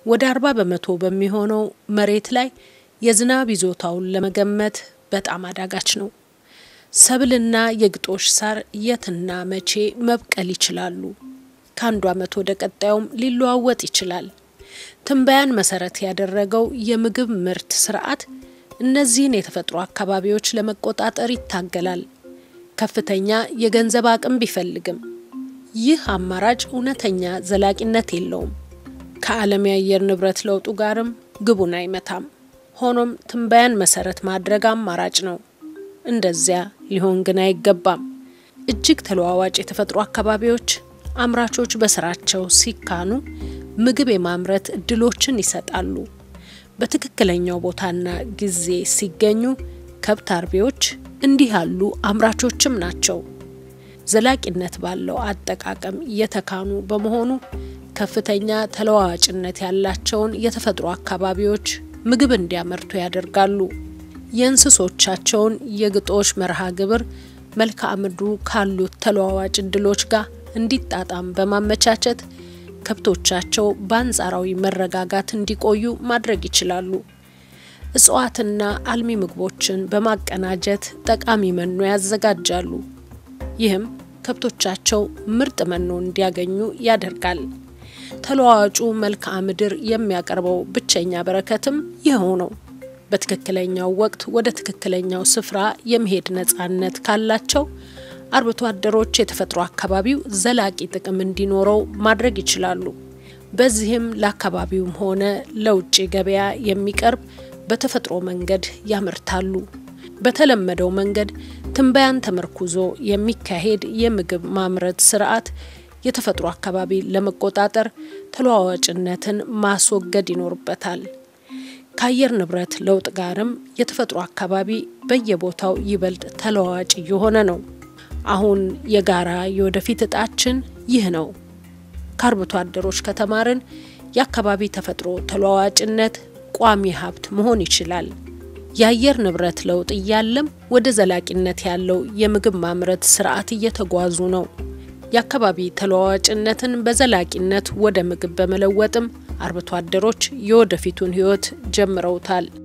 ወደ አርባ በመቶ በሚሆነው መሬት ላይ የዝናብ ይዞታውን ለመገመት በጣም አዳጋች ነው። ሰብልና የግጦሽ ሳር የትና መቼ መብቀል ይችላሉ? ከአንዱ ዓመት ወደ ቀጣዩም ሊለዋወጥ ይችላል። ትንበያን መሰረት ያደረገው የምግብ ምርት ስርዓት እነዚህን የተፈጥሮ አካባቢዎች ለመቆጣጠር ይታገላል። ከፍተኛ የገንዘብ አቅም ቢፈልግም ይህ አማራጭ እውነተኛ ዘላቂነት የለውም። ከዓለም የአየር ንብረት ለውጡ ጋርም ግቡን አይመታም። ሆኖም ትንበያን መሰረት ማድረግ አማራጭ ነው። እንደዚያ ሊሆን ግን አይገባም። እጅግ ተለዋዋጭ የተፈጥሮ አካባቢዎች አምራቾች በስራቸው ሲካኑ ምግብ የማምረት እድሎችን ይሰጣሉ። በትክክለኛው ቦታና ጊዜ ሲገኙ ከብት አርቢዎች እንዲህ ያሉ አምራቾችም ናቸው። ዘላቂነት ባለው አጠቃቀም የተካኑ በመሆኑ ከፍተኛ ተለዋዋጭነት ያላቸውን የተፈጥሮ አካባቢዎች ምግብ እንዲያመርቱ ያደርጋሉ። የእንስሶቻቸውን የግጦሽ መርሃ ግብር መልክዓ ምድሩ ካሉት ተለዋዋጭ እድሎች ጋር እንዲጣጣም በማመቻቸት ከብቶቻቸው በአንጻራዊ መረጋጋት እንዲቆዩ ማድረግ ይችላሉ። እጽዋትና አልሚ ምግቦችን በማቀናጀት ጠቃሚ መኖ ያዘጋጃሉ። ይህም ከብቶቻቸው ምርጥ መኖ እንዲያገኙ ያደርጋል። ተለዋዋጩ መልክዓ ምድር የሚያቀርበው ብቸኛ በረከትም ይኸው ነው። በትክክለኛው ወቅት ወደ ትክክለኛው ስፍራ የመሄድ ነጻነት ካላቸው አርብቶ አደሮች የተፈጥሮ አካባቢው ዘላቂ ጥቅም እንዲኖረው ማድረግ ይችላሉ። በዚህም ለአካባቢውም ሆነ ለውጭ ገበያ የሚቀርብ በተፈጥሮ መንገድ ያመርታሉ። በተለመደው መንገድ ትንበያን ተመርኩዞ የሚካሄድ የምግብ ማምረት ስርዓት የተፈጥሮ አካባቢ ለመቆጣጠር ተለዋዋጭነትን ማስወገድ ይኖርበታል። ከአየር ንብረት ለውጥ ጋርም የተፈጥሮ አካባቢ በየቦታው ይበልጥ ተለዋዋጭ እየሆነ ነው። አሁን የጋራ የወደፊት እጣችን ይህ ነው። ከአርብቶ አደሮች ከተማርን የአካባቢ ተፈጥሮ ተለዋዋጭነት ቋሚ ሀብት መሆን ይችላል። የአየር ንብረት ለውጥ እያለም ወደ ዘላቂነት ያለው የምግብ ማምረት ስርዓት እየተጓዙ ነው። የአካባቢ ተለዋዋጭነትን በዘላቂነት ወደ ምግብ በመለወጥም አርብቶ አደሮች የወደፊቱን ሕይወት ጀምረውታል።